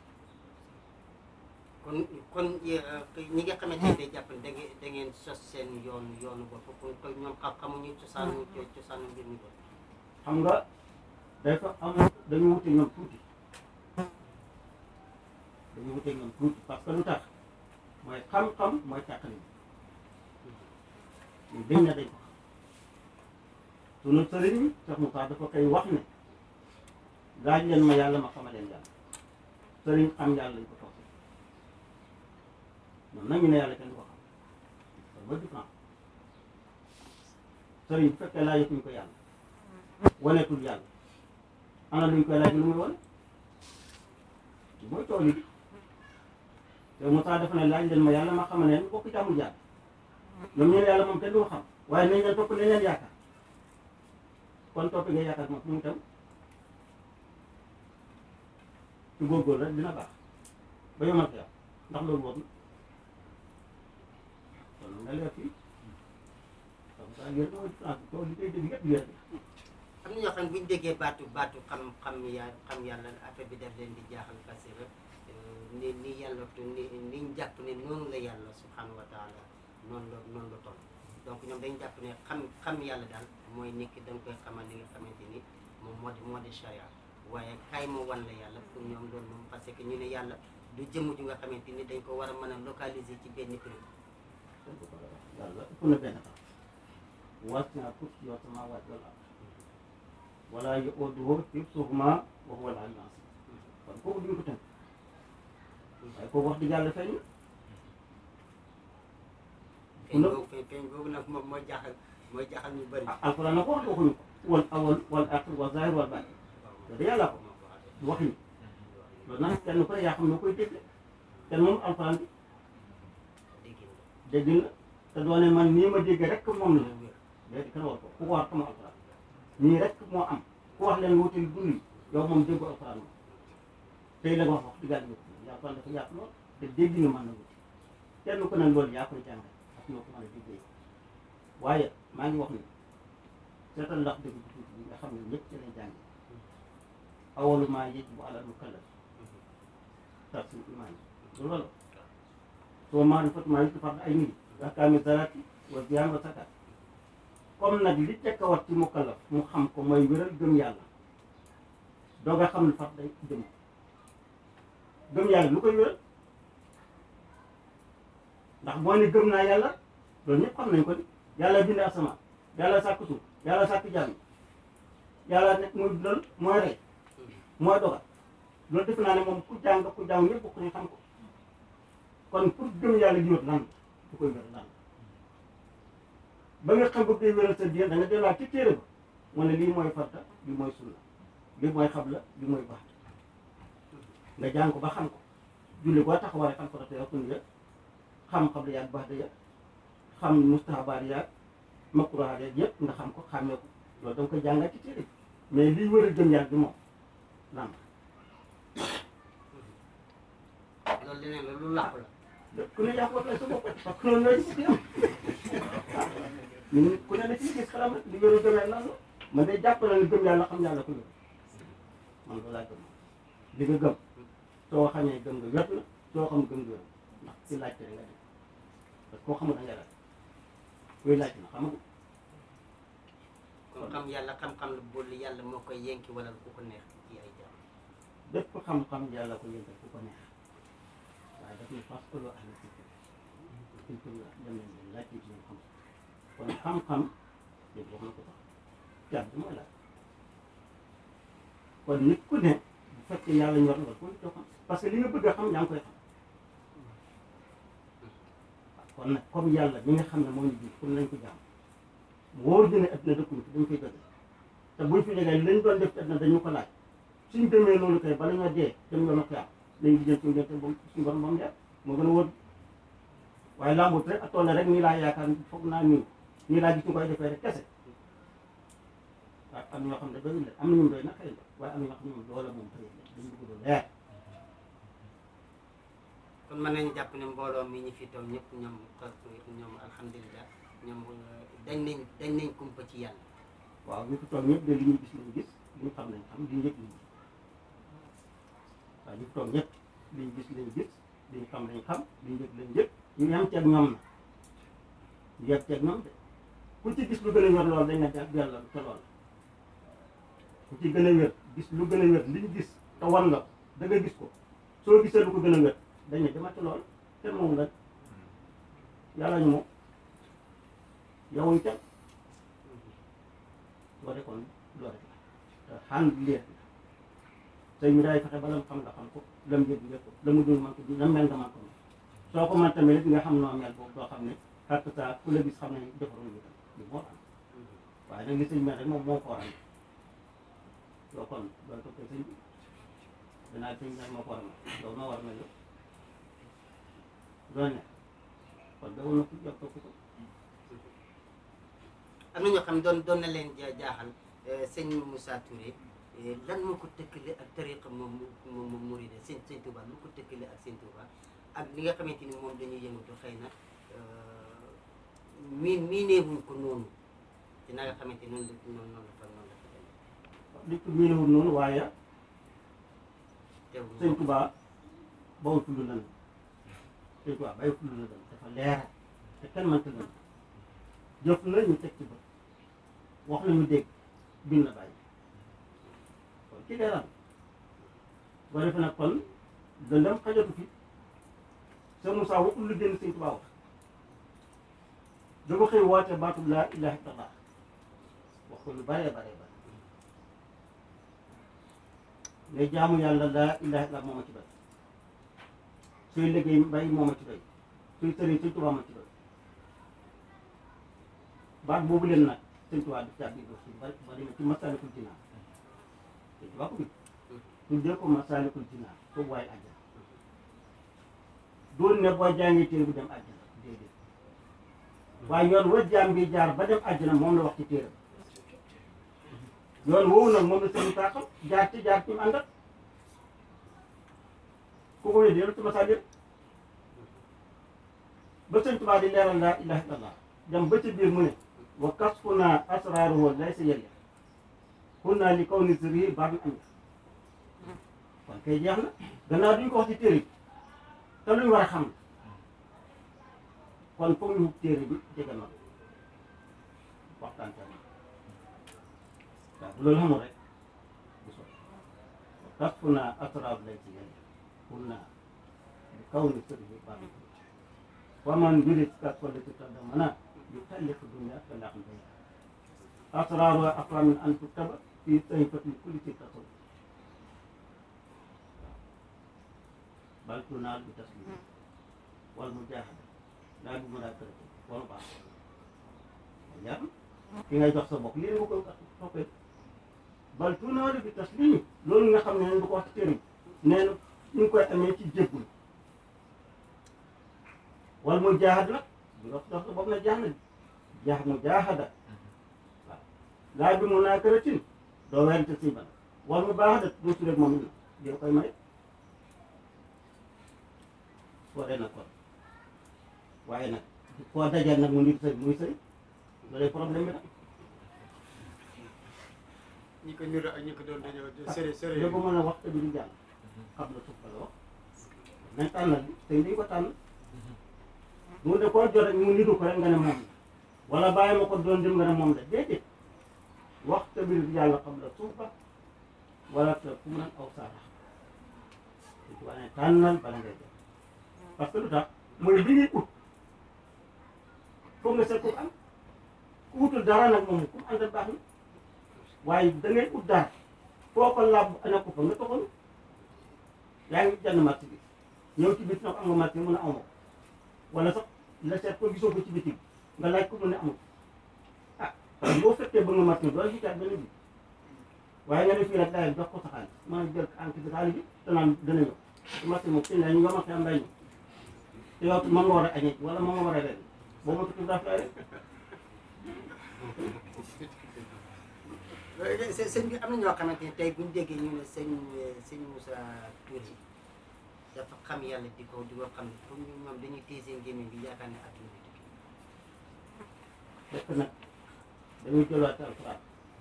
kon kon ñi nga xamante ne day jàpp ne da ngeen da ngeen sos seen yoon yoonu bopp kon kon ñoom xam xamuñu cosaanu cosaanu mbir mi kon
xam nga dafa am dañu wute ñoom tuuti dañu wute ñoom tuuti parce que lu tax mooy xam-xam mooy càqali ñu dañ na dañ ko xam sunu sëriñ Cheikh Moussa dafa koy wax ne laaj leen ma yàlla ma xamaleen yàlla sëriñ xam yàlla lañ ko toog ñoom nag ñu ne yàlla kenn du ko xam loolu mooy différence sëriñ bu fekkee laajatuñ ko yàlla waneetul yàlla ana luñ koy laaj lu muy wane mooy tool yi te Moussa dafa ne laaj leen ma yàlla ma xamal leen bokk ci amul yàlla ñoom ñu ne yàlla moom kenn du ko xam waaye nañ leen topp nañ leen yaakaar kon topp nga yaakaar moom fu mu tam ci góorgóorlu rek dina baax ba yomal ko yàlla ndax loolu woon kon nga leer fii comme ça yéen mooy différence tool yi koy dégg yëpp yéen
am na ñoo xam ne bu ñu déggee baatu baatu xam xam ya xam yàlla affaire bi def leen di jaaxal parce que ni ni yàlla ni niñ jàpp ne noonu la yàlla subhanahu wa taala noonu la noonu la toll donc ñoom dañ jàpp ne xam xam yàlla daal mooy nit ki da nga koy xamal li nga xamante ni moom moo di moo di charia waaye kaay moo wan la yàlla pour ñoom loolu moom parce que ñu ne yàlla du jëmm ju nga xamante ni dañ ko war a mën a localiser ci benn prix
yàlla ëpp na benn tax wasi'a kursiyuhu samaawaati wal ard wala ya'uuduhu hifzuhumaa wa huwa al-'aliyyul 'aziim kon kooku duñ ko tënk waaye kooku wax dëgg yàlla feeñ
feeñ boobu feeñ feeñ boobu nag moom mooy jaaxal mooy jaaxal ñu bëri
ah alquran na ko wax waxuñu ko wal awwal wal aaxir wal zaahir wal baatin loolu yàlla ko waxuñu loolu nag kenn ku ne yaa xam noo koy dégg kenn moom alquran bi dégg na te doone man nii ma dégg rek moom la léegi kenn war ko ku ko wax xamu alquran nii rek moo am ku wax leen wutal dund yow moom déggu alquran moom tey la nga wax wax dëgg yàlla yaa alquran dafa yaatu lool te dégg nga mën na wuti kenn ku ne loolu yaa koy jàngal ak ñoo ko mën a déggee waaye maa ngi wax ni seetal ndax dëgg bu tuuti bi nga xam ne ñëpp ci lay jànge awalu maa yajibu alal mukallaf tahsiinu imaan du loolu soo maarifatu maa yajibu fardu ayni ahkaami salaati wa siyaam wa zakaat comme nag li tekk a wat ci mukallaf mu xam ko mooy wéral gëm yàlla doo nga xam ne far day jëm gëm yàlla lu koy wéral ndax boo ne gëm naa yàlla loolu ñëpp xam nañ ko ni yàlla bind asamaan yàlla sàkk suuf yàlla sàkk jàmm yàlla nekk muy dundal mooy rey mooy dogal loolu def naa ne moom ku jàng ku jàng ñëpp bokk ñu xam ko kon pour gëm yàlla ji wét lan du koy wéral lan ba nga xam bëgg day wéral sa diine da nga delluwaat ci téere ba mu ne lii mooy farta lii mooy sunna lii mooy xabla lii mooy baax nga jàng ko ba xam ko julli boo taxawaay xam farata ya sunna ya xam xabla yaag baax ya xam mustahabaat yaag makruhaat yaag yëpp nga xam ko xàmmee ko loolu da nga koy jàngal ci téere bi mais lii wër a gëm yàlla bi moom lan
loolu leneen la lu làqu la
ku ne yaa ko waxee sa bopp parce que loolu looy ci am ñun ku ne la ci gis xalam rek li wér a gëmee lan la man day jàpp na ne gëm yàlla xam yàlla ko wér man loolu laa gëm li nga gëm soo xamee gëm nga wér na soo xam gëm nga wér ndax ci laajte nga def parce que koo xamul da ngay laaj kuy laaj na xam nga
kon xam yàlla xam-xam la boole yàlla moo koy yenki wala ku ko neex ci ay jaam
bépp xam-xam yàlla ko yëngal ku ko neex waaye daf ne fas ëllëg ahla zikri in kuntum dem leen leen laaj ci ñoom xam kon xam-xam yëpp wax na ko sax jaam bi mooy laaj kon nit ku ne bu fekkee yàlla ñor nga ko doo xam parce que li nga bëgg a xam yaa ngi koy xam kon nag comme yàlla mi nga xam ne moo ñu ji pour nañ ko jaam wóor dina adduna dëkkuñu fi dañ koy jóge te buñ fi jógee lañ doon def ci adduna dañu ko laaj suñ demee loolu kay bala ñoo dee dem yoonu xiyaam lañ di jël suñu gerte ba suñu borom ba mu dee moo gën a wóor waaye lambut rek ak toll rek nii laa yaakaar foog naa nii nii laa gis ñu koy defee rek kese waaye am ñoo xam ne doyul de am na ñu doy na xëy na waaye am na ñoo xam ne moom loola moom xëy na dañu bëgg lu leer
kon mën nañu jàpp ne mbooloo mi ñu fi toog ñëpp ñoom ñoom alhamdulilah ñoom dañ nañ dañ nañ kumpa ci yàlla
waaw ñu fi toog ñëpp de li ñu gis lañ gis li ñu xam lañ xam li ñu yëg lañ gis waaw ñu fi toog ñëpp li ñu gis lañ gis li ñu xam lañ xam li ñu yëg lañ yëg ñu yem ceeg ñoom na ñu yem ceeg ñoom de ku ci gis lu gën a wér lool dañ ne ak yàlla te lool ku ci gën a wér gis lu gën a wér li ñu gis te wan la da nga gis ko soo gisee lu ko gën a wér dañ ne dama ci lool te moom la yàlla ñu moom yowuñ kenn loo de kon loo rek la te xaan leer la tey mi daay fexe ba lam xam nga xam ko lam yëg nga ko la mu dul man ko lam mel nga man ko soo ko man tamit nga xam noo mel boobu doo xam ne xatt saa ku la gis xam ne defaroon ñu tam li moo am waaye nag li sëñ mel rek moom moo ko waral loo kon loolu toppee sëñ bi danaa sëñ mel moo ko war a mel loolu moo war a mel yow loolu ne kon dawoon na ko jox ko ko
am na ñoo xam ne doon doon na leen ja- jaaxal sëñ Moussa Touré lan moo ko tëkkale ak tariqa moom moom moom Mouride sëñ sëñ Touba lu ko tëkkale ak sëñ Touba ak li nga xamante ni moom dañuy yëngatu xëy na miin miineewuñ ko noonu ci na nga xamante noonu la noonu noonu la fa noonu la fa demee
li ko miinewul noonu waaye
teewul
sëñ Tuubaa bawul tudd lan sëñ Tuubaa bàyyi tudd lan dafa leer te kenn mënta lan jëf la ñu teg ci bët wax la ñu dégg bind na bàyyi kon ci leeral boo defee nag kon dëndam xajatu fi sëñ Moussa waxul lu génn sëñ Tuubaa wax dafa xëy woote baatub laa ilaaha illallaah wax ko lu baree baree bare ngay jaamu yàlla laa ilaaha illallaah moo ma ci doy suy liggéey mbay moo ma ci doy suy sëriñ sëñ Tuubaa ma ci doy baat boobu leen nag sëñ Tuubaa di caabi do si bari bari na ci Masaalikul Jinaan sëñ Tuubaa ko bi tuddee ko Masaalikul Jinaan foofu waaye àjjana doon ne boo jàngee téere bu dem àjjana déedéet waaye yoon wa jaam bi jaar ba dem àjjana moom la wax ci téere yoon woowu nag moom la sëñ taaxam jaar ci jaar ci mu àndat ku ko wéy dellu ci masaalik ba sëñ Tuubaa di leeral laa ilaaha illallaah dem ba ci biir mu ne wa kasfuna asraaruhu laysa yelya kunna li kawni sirrihi baabi am kon kay jeex na gannaaw duñ ko wax ci téere bi te luñ war a xam kon foog ñu téere bi jege na waxtaan tamit waaw bu loolu xamul rek bu soobee wa kasfuna asraaruhu laysa yelya kunna li kawni sirrihi baabi am wa man yurid kasfa lati taqaddamana يكلف الدنيا كلا عن بيها أسرارها أقوى من أن تكتب في صحيفة كل تصور بل تنال بتسليم والمجاهدة لا بمناكرة والبعض يعني ki ngay jox sa bopp lii nga koy toppee bal tunaali bi taslim loolu nga xam ne neen du ko wax ci téere nee na ñu ngi koy amee ci jéggul wal mu jaahad nag bu dox dox sa bopp na jaax na jaax mu jaahada waaw laa bi mu naa këratin doo werante si ban wal mu baax da doo si rek moom it na yow koy may soo dee nag kon waaye nag koo dajal nag mu nit sëy muy sëy loolu problème bi nag
ñi ko niru ak ñi ko doon dañoo sëre sëre
da ko mën a wax te duñu jàll xam na suuf la wax nañ tànnal bi tey dañ ko tànn mu de koo jot rek mu nitu ko rek nga ne moom la wala bàyyi ma ko doon dem nga ne moom la déedéet wax te biir yàlla xam la suufa wala te fu mu naan aw saara su wane tànnal bala ngay def parce que lu tax mooy li ngay ut foog nga seet ku am ku utul dara nag moom ku mu àndal baax na waaye da ngay ut dara foo ko làbb ana ko fa nga toxal yaa ngi jënd marché bi ñëw ci biti nag am nga marché mun a amoo ko wala sax la seet ko gisoo ko ci biti nga laaj ko mu ne amul ah boo fekkee ba nga marché bi doole gisaat benn bi waaye nga ne fii rek daal jox ko sa xaalis mën a jël enquête bi xaalis bi te naan dana ñëw te marché moom sëñ la ñu nga marché am day ñëw te yow ma nga war a añee wala ma nga war a ren boo ma tukki daaf rek
së sëñ bi am na ñoo xamante ne tey buñ déggee ñu ne sëñ sëñ Moussa Touré dafa xam yàlla di ko di ko xam ne pour ñu ñoom dañuy téye seen gémmiñ bi yaakaar ne adduna bi tukki
fekk nag dañuy jëlaat ci alxuraan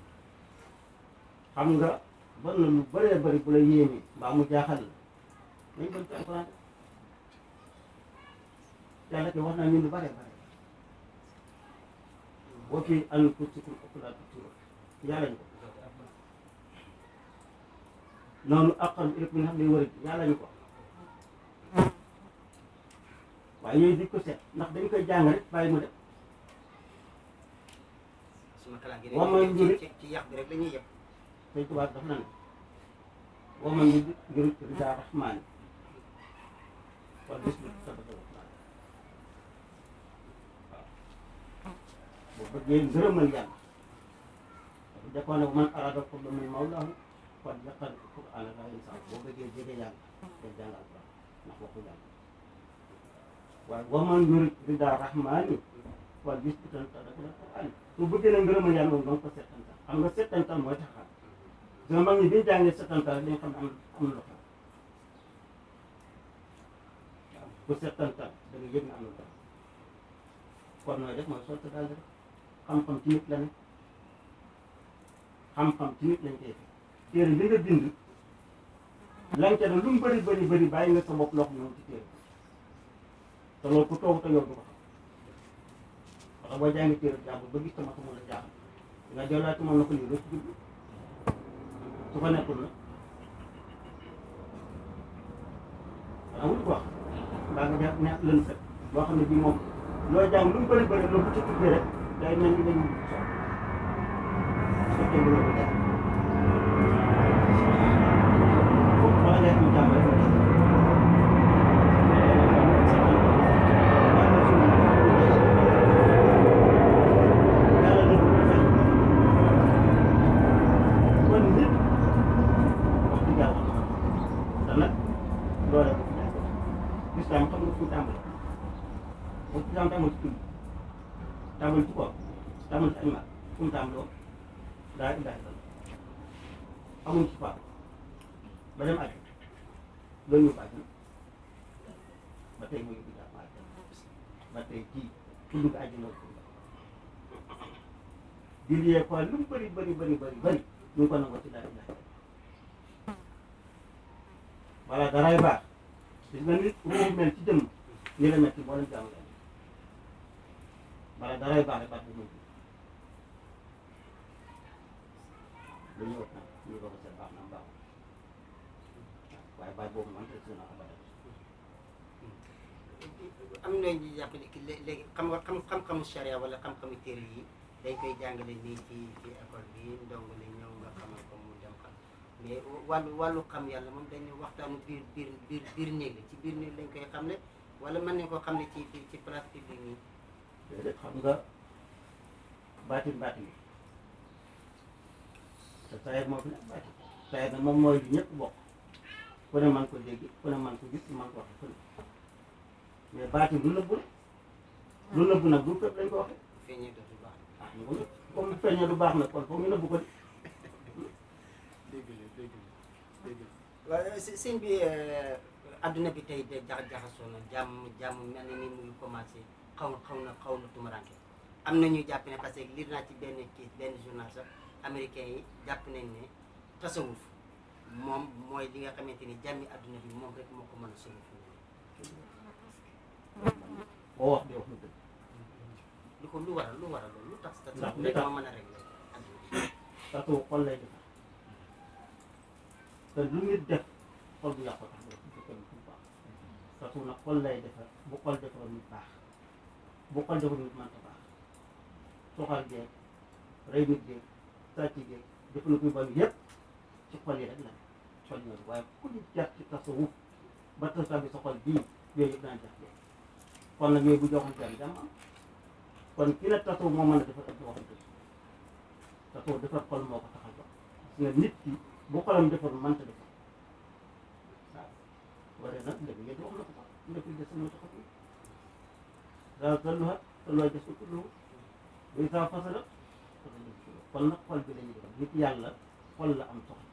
xam nga ban na lu bëree bëri bu la yéemee mbaa mu jaaxal la nañ dem ci alxuraan yàlla te wax na ñun lu bëree bëri wa fii anfusikum afalaa tubsiruun yàlla ñu ko noonu aqal rek mi nga xam ne wër yàlla ñu ko waaye yooyu di ko seet ndax dañ koy jàng rek bàyyi mu def
suma kalaat gi
Wa man
rek
yurid-
ci ci yàq bi rek la ñuy yëpp
Sëñ Tuubaa daf na ne wa man yurid ridaa rahmaani wal yusbit sabata rahmaan waaw boo bëggee ngërëmal yàlla dafa jàppoon ne man araada fadla min mawlaahu fal yaqra qur'aana laa yansaa boo bëggee jege yàlla day jàng alquran ndax waxu yàlla waaye wa man yurid ridaa rahmaani wal yusbit sabata rahmaan su bëggee ne ngërëmal yàlla moom danga ko settantal xam nga settantal mooy taxaw dina mag ñi bi ñu jàngee settantal rek dañ xam ne am am na lu xew waaw ku settantal da nga yëg ne am na lu xew kon nooy def mooy sotti daal rek xam-xam ci nit la ne xam-xam ci nit lañ koy fekk téere li nga bind lance na lu mu bëri bëri bëri bàyyi nga sa bopp loo xam ne moom ci téere te loolu ku toog te yow du ko xam parce que boo jàngi téere jàmbur ba gis sama xamul la jaaxal nga delluwaat ci moom na ko lii rek jublu su ko nekkul nag xanaa wut ko wax mbaa nga neex neex lën set loo xam ne bii moom loo jàng lu mu bëri bëri loolu bu ci tuddee rek day mel ni dañu soxla su fekkee lu la ko jàng wala ngay am jàmm rek kon nit wax dëgg yàlla te nag loole ko fi jàng lislaam xam nga fu mu tàmbali bu lislaam tàmbali ci julli tàmbali ci koor tàmbali ci ay mag fu mu tàmbaloo daa ilaha illallah amuñ ci faatu ba dem àjj loolu ñu bàjj ba tey mu yóbbu jàmm àjj ba tey kii ku dugg àjj na ko di liyee quoi lu mu bëri bëri bëri bëri bëri ñu ngi ko nangoo ci daal ilaha voilà daray baax gis nga nit ruuxu mel ci jëmm nii la mel ci mboolem jaamu yàlla voilà daray baax rek baax bu mujj lu ñëw nag ñu doog a seet baax na baaxul waaye baat boobu man rek na abadan
am na ñu jàpp ne ki lé- léegi xam nga xam xam-xamu charia wala xam-xamu téere yi dañ koy jàngale nii ci ci école bi ndongo li ñëw nga xamal ko mu dem xam mais wàllu wàllu xam yàlla moom dañu waxtaanu biir biir biir biir néeg la ci biir néeg lañ koy xam ne wala mën nañ koo xam ne ci ci ci place publique nii
déedéet xam nga baatin baatin bi te sayeer moo fi nekk baatin sayeer nag moom mooy li ñëpp bokk ku ne man ko dégg ku ne man ko gis man ko waxe fu ne mais baatin lu nëbbu la lu nëbbu nag du fépp lañ ko waxe
feeñee dootul baax
ah ñu ko nëbb comme feeñee du baax nag kon foog ñu nëbbu ko di
dégg la dégg la dégg la
waaw së- sëñ bi adduna bi tey de jax jaxasoo na jàmm jàmm mel na ni muy commencé xaw xaw na xaw na tumaranke am na ñuy jàpp ne parce que lire naa ci benn kii benn journal sax américain yi jàpp nañ ne tasawuf moom mooy li nga xamante ni jàmmi adduna bi moom rek moo ko mën a sauver fi mu
boo wax de wax na dëgg
lu ko lu waral lu waral loolu lu tax
Ndax
tasawuf
li
rek
tax-
moo mën a régler adduna bi
tasu xol lay defar te lu nit def xol bu yàqu tax def bu kenn bu baax tasu nag xol lay defar bu xol defaroon nit baax bu xol defaroon nit mënta baax soxal geeg rey nit geeg sàcc geeg jëfandiku yu bon yëpp ci xol yi rek la xol ñooyu waaye ku ñu jar ci tasawuf ba tasa bi sa xol bii yooyu yëpp daan jax jeex kon nag yooyu bu joxante am jàmm am kon ki ne tasawuf moo mën a defar ak di waxante tasoo defar xol moo ko tax a jox gis nga nit ki bu xolam defar mënta defar waaw waree nag dëgg yéen wax na ko sax ndek yi des na tax a tudd daal salluha salluha des ko kullu buy saa fasala kon nag xol bi la ñuy defar nit yàlla xol la am soxla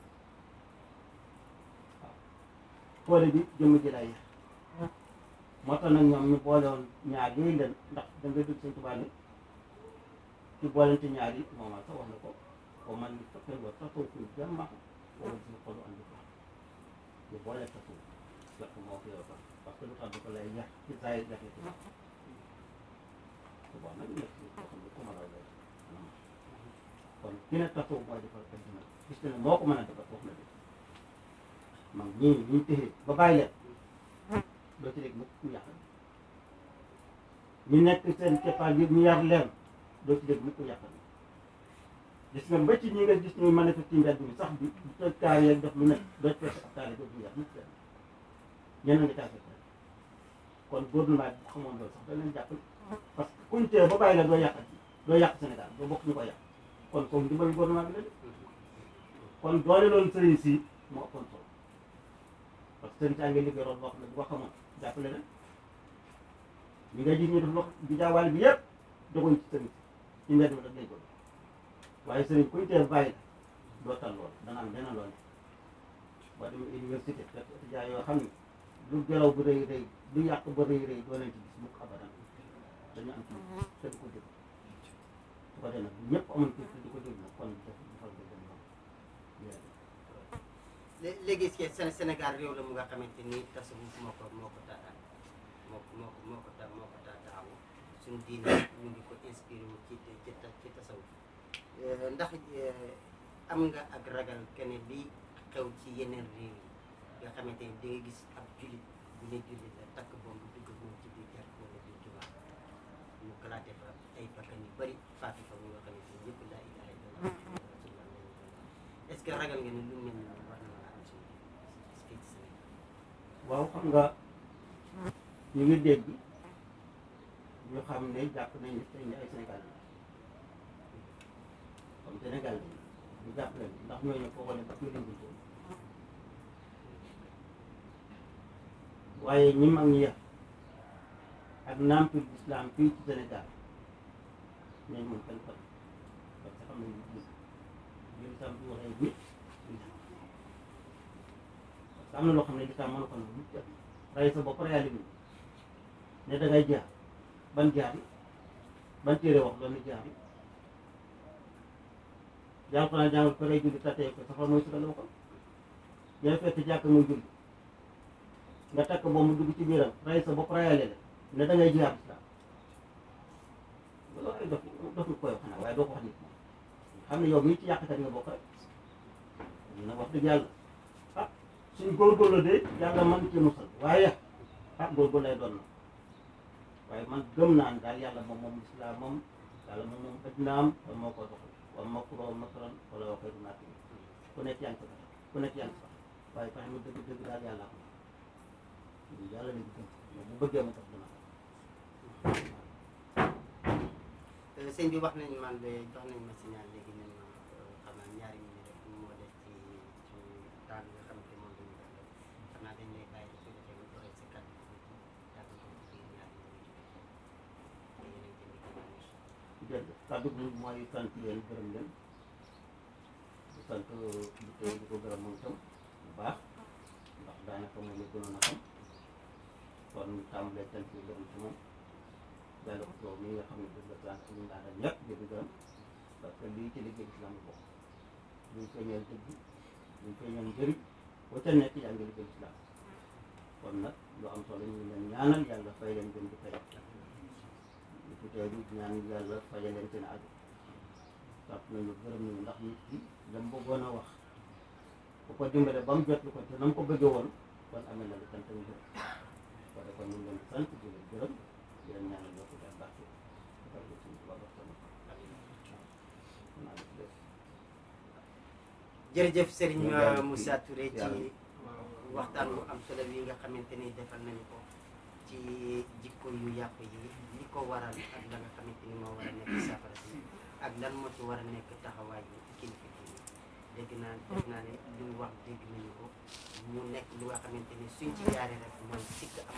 waaw xoole bi jëmm ji lay yar moo tax nag ñoom ñu boole woon ñaar yooyu leen ndax da nga dégg sëñ Tuubaa ne ci boolente ñaar yi moom sax wax na ko ba man li fekkee loolu sax soo suñu jàmma wala suñu xolu andi ko ñu boole sa suuf fekk moo ko yow sax parce que lu tax dafa lay yàq ci saa yi jafe ci su boobaa nag nekk ci koo xam ne ku mën a lay anam kon ki ne tasoo mooy defal ko dina gis na ne moo ko mën a defal wax na dëgg man ñii ñu téye ba bàyyi leen doo ci dégg mukk ku yàq ñu nekk seen keppaar yi ñu yar leen doo ci dégg mukk ku yàq gis nga ba ci ñi nga gis ñuy manifester ci mbedd mi sax bi bu toj taal yeeg def lu nekk doo ci fekk ak taal yi dootuñu yàq mukk leen ñeneen nga caa fekk rek kon gouvernement bi xamoon loolu sax da leen jàppale parce que kuñ tee ba bàyyi la doo yàq doo yàq Sénégal doo bokk ñu ko yàq kon kooku ndimbal gouvernement bi la de kon doole loolu sëriñ si moo ëppoon solo parce que sëriñ saa ngi liggéey rôle boo xam ne bu ko xamoon jàppale leen ñi nga gis ñu def lox di jaawaale bi yëpp joguñ ci sëriñ si ci mbedd mi rek lay jóg waaye sëriñ kuñ tee bàyyi la doo tal lool dana am leneen lool boo demee université fekk étudiant yoo xam ne lu gelaw bu rëy rëy lu yàq ba rëy rëy doo leen ci gis mukk abadan dañu am ci te di ko dégg su ko defee nag ñëpp amuñ ci di ko dégg nag kon def defal ko dem
lé- léegi ci Sén- Sénégal réew la mu nga xamante ni tasawuf moo ko moo ko taataan moo ko moo ko moo ko ta moo ko ta taxawu suñu diine ñu ngi ko inspiré wu ci ci ta- ci tasawuf Eh, ndax eh, am nga ak ragal kene li xew ci yeneen réew yi nga xamante ni di nga gis ab julit bu ne julit la takk bomb dugg moom ci biir jàkk wala biir jumaa ñu kalaate fa ay bakkan yu bëri faatu fa ñu nga xamante ni ñëpp laa ilaha illallah muhammadu rasulullah lañu doon wax est-ce que ragal nga ne lu mel ni war na mën a am suñu fii ci Sénégal
waaw xam nga ñu ngi dégg ñu xam ne jàpp nañ ne tey ay Sénégal la comme Sénégal la ñu jàpp leen ndax ñooñu foo ko ne ba leen ko waaye ñi mag ñi yar ak nampul islam fii ci Sénégal ñooñu moom kenn xam parce que xam nañ li li islam bi waxee nit parce que am na loo xam ne lislaam mënu ko nangu rey sa bopp reyaale bi ne da ngay jaar ban jaar yi ban téere wax loolu ni jaar yi jàng ko naa jàngal ko rey julli tatee ko safar mooy suka la ko yow fekk jàkk muy julli nga takk boobu mu dugg ci biiram rey sa bopp reyaale la ne da ngay jaar islam loolu ay dof dof ñu koy wax xanaa waaye doo ko wax nit moom xam ne yow mii ci yàqkat nga bokk rek nag wax dëgg yàlla ah suñ góorgóorlu de yàlla man ci musal waaye ah góorgóorlu lay doon na waaye man gëm naa ne daal yàlla moom moom islam moom yàlla moom moom addinaam te moo ko doxal wa makro makran wala wa xayru maakirin ku nekk yaa ngi ko tax ku nekk yaa ngi ko tax waaye fexe ma dëgg dëgg daal yàlla ko yàlla lañu gëm moom bu bëggee ma tax dina
Euh, sëñ bi wax nañ man de jox nañ ma signal léegi ne ma euh, xam naa ñaari minute rek moo def ci ci temps bi nga xamante moom la ñu def rek xam naa dañ lay bàyyi su defee nga joxe sa kàddu gi tuuti yàgg ko ci biir ñaari minute yi te yéen a ngi jënd ci
jërëjëf kàddu gi mooy sant leen gërëm leen di sant di ko di ko gërëm moom itam bu baax ndax daanaka moom la gënoon a xam kon ñu tàmbalee sant yi gërëm ci moom jàll ko yow mi nga xam ne dëgg la sant ñu daanaka ñëpp di ko gërëm parce que lii ci liggéey islam bokk luy feeñal dëgg luy feeñal njëriñ boo ca nekk yaa ngi liggéey islam kon nag lu am solo ñu ngi leen ñaanal yàlla fay leen gën di fay ñu fi teew di ñaan yàlla fayal leen seen aju sant nañu gërëm nañu ndax nit ki la mu bëggoon a wax bu ko dimbale ba mu jot lu ko te na mu ko bëggee woon kon amee na lu sant ñu gërëm ko defal ñu ngi leen di sant di leen gërëm di leen ñaanal yokku daal baax ci defal ko suñu tubaab ak sama naa def lépp
jërëjëf Serigne
Ñu daal di
Moussa Touré ci
yàlla.
waxtaan bu am solo bi nga xamante ni defal nañu ko ci jikko yu yàqu yi li ko waral ak la nga xamante ni moo war a nekk safara si ak lan moo ci war a nekk taxawaay yi kilifa yi dégg naa def naa ne li mu wax dégg nañu ko mu nekk lu nga xamante ni suñ ci jaaree rek mooy sikk